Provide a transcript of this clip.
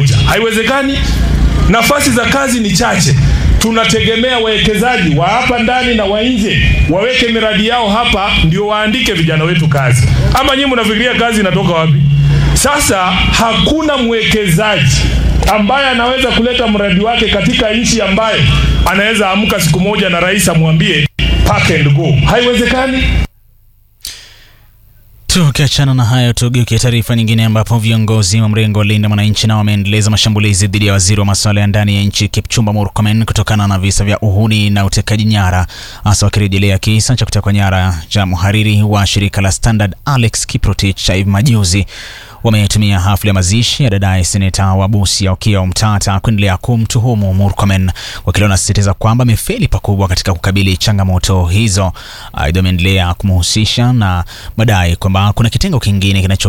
moja. Haiwezekani. Nafasi za kazi ni chache. Tunategemea wawekezaji wa hapa ndani na wa nje waweke miradi yao hapa, ndio waandike vijana wetu kazi. Ama nyinyi mnafikiria kazi inatoka wapi? Sasa hakuna mwekezaji ambaye anaweza kuleta mradi wake katika nchi ambayo anaweza amka siku moja na rais amwambie pack and go. Haiwezekani. Tukiachana na hayo, tugeukie taarifa nyingine ambapo viongozi wa mrengo wa Linda Mwananchi nao wameendeleza mashambulizi dhidi ya waziri wa masuala ya ndani ya nchi Kipchumba Murkomen kutokana na visa vya uhuni na utekaji nyara, hasa wakirejelea kisa cha kutekwa nyara cha mhariri wa shirika la Standard Alex Kiprotich cha hivi majuzi. Wametumia hafla ya mazishi ya dadaye seneta wa Busia Okiya Omtata kuendelea kumtuhumu Murkomen, wakili wanasisitiza kwamba amefeli pakubwa katika kukabili changamoto hizo. Aidha, wameendelea kumhusisha na madai kwamba kuna kitengo kingine kinacho